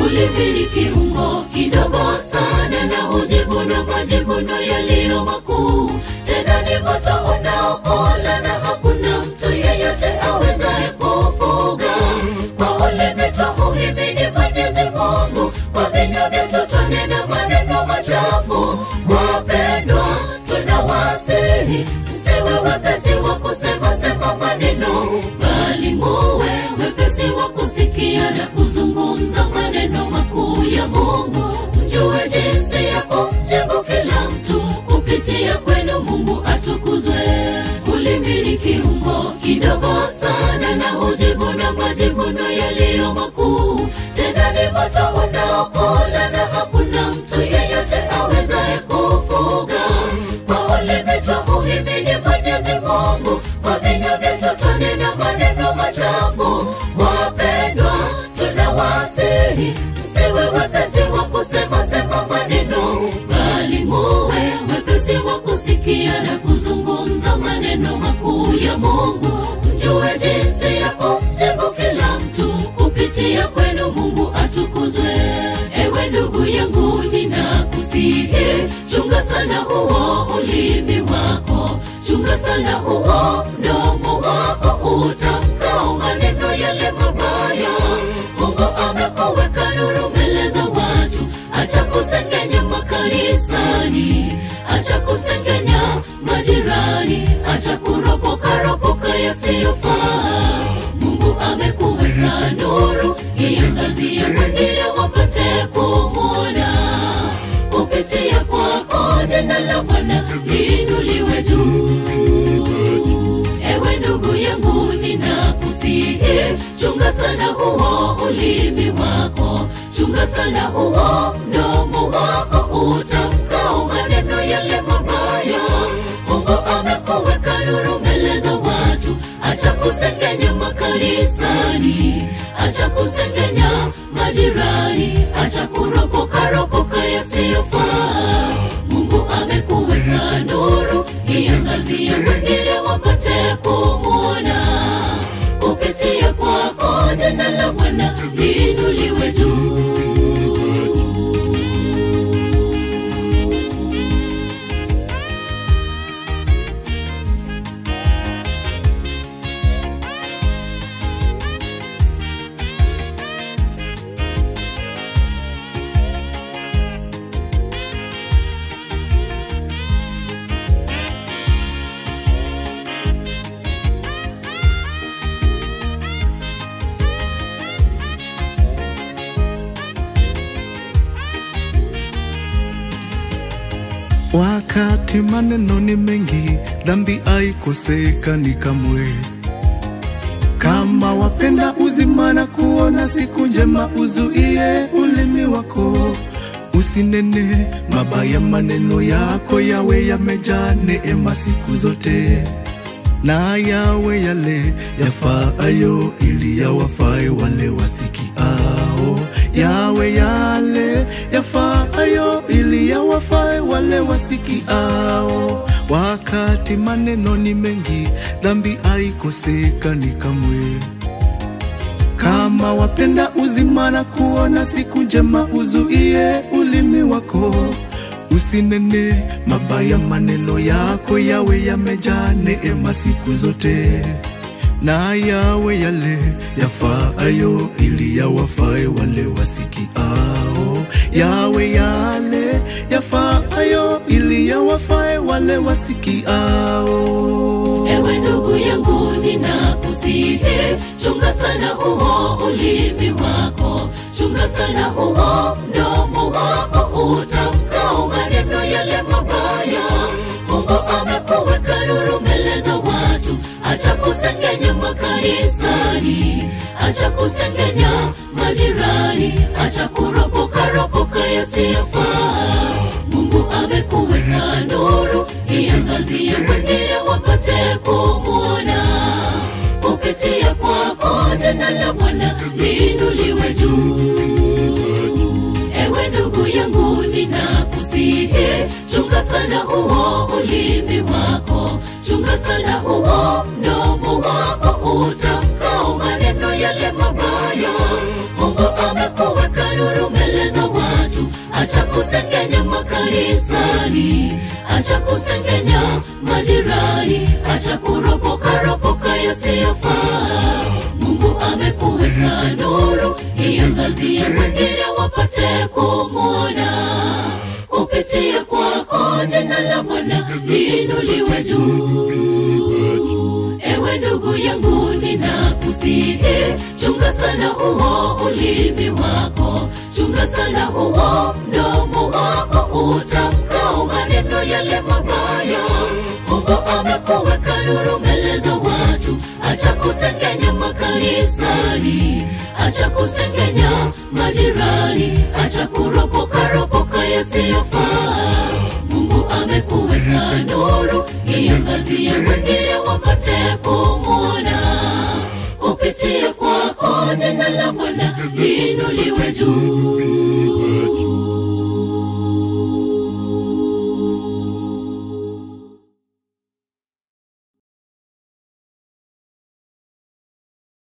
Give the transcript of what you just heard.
ulimi ni kiungo kidogo sana na hujivuna majivuno yaliyo makuu tena ni moto unaokola na hakuna mtu yeyote awezaye kufuga kwa ulimi twahuhimidi mwenyezi mungu kwa vinywa vyetu twanena maneno machafu wapendwa tunawasihi msiwe wepesi wa kusema sema maneno bali muwe wepesi wa kusikia na kuzungumza maneno makuu ya mungu mjue jinsi ya kumjibu kila mtu kupitia kwenu mungu atukuzwe ulimi ni kiungo kidogo sana na hujivuna majivuno yaliyo makuu tena ni moto unaokola na hakuna mtu yeyote awezaye kufuga kwa ulimi twahuhimidi mwenyezi mungu kwa vinywa vyetu twanena maneno machafu wapendwa tunawasihi msiwe wepesi wa kusema sema maneno bali muwe wepesi wa kusikia na kuzungumza maneno makuu ya mungu mjue jinsi ya kumjibu kila mtu kupitia kwenu mungu atukuzwe ewe ndugu yangu ninakusihi chunga sana huo ulimi wako chunga sana huo mdomo wako utamkao maneno yale mabaya mungu amekuweka nuru mbele za watu acha kusengenya makanisani acha kusengenya majirani acha kuropokaropoka yasiyofaa mungu amekuweka nuru iangazia wengine wapate kumwona kupitia kwako jina la bwana liinuliwe juu ewe ndugu yangu ninakusihi chunga sana huo ulimi wako chunga sana huo mdomo wako utamkao maneno yale mabaya mungu amekuweka nuru mbele za watu acha kusengenya makanisani acha kusengenya majirani acha kuropokaropoka yasiyofaa mungu amekuweka nuru iangazia wengine wapate kumwona kupitia kwako jina la bwana liinuliwe juu Wakati maneno ni mengi, dhambi haikosekani kamwe. Kama wapenda uzima na kuona siku njema, uzuie ulimi wako usinene mabaya. Maneno yako yawe yamejaa neema siku zote, na yawe yale yafaayo, ili yawafae wale wasikiao. Yawe yale yafaayo, ili yawafae wale wasikiao. Wakati maneno ni mengi, dhambi haikosekani kamwe. Kama wapenda uzima na kuona siku njema, uzuie ulimi wako usinene mabaya. Maneno yako yawe yamejaa neema siku zote, na yawe yale yafaayo, ili yawafae wale wasikiao. Yawe yale yafaayo, ili yawafae wale wasikiao. ewe ndugu yangu ninakusihi chunga sana huo ulimi wako chunga sana huo mdomo wako utamkao maneno yale mabaya mungu amekuweka nuru mbele za watu acha kusengenya makanisani acha kusengenya majirani acha kuropokaropoka yasiyofaa mungu amekuweka nuru iangazia wengine wapate kumwona kupitia kwako jina la bwana liinuliwe juu ewe ndugu yangu ninakusihi chunga sana huo ulimi wako chunga sana huo mdomo wako utamkao maneno yale mabaya mungu amekuweka nuru kusengenya makanisani, acha kusengenya majirani, acha kuropoka ropoka yasiyofaa. Mungu amekuweka nuru, iangazie wengine wapate kumwona kupitia kwako jina la Bwana liinuliwe juu. Ewe ndugu yangu, ninakusihi, chunga sana huo ulimi wako, chunga sana huo mdomo wako utamkao maneno yale mabaya. Mungu amekuweka nuru mbele za watu, acha kusengenya makanisani, acha kusengenya majirani, acha kuropoka ropoka yasiyofaa. Mungu amekuweka nuru, iangazie wengine wapate kumwona. Kupitia kwako jina la Bwana liinuliwe juu.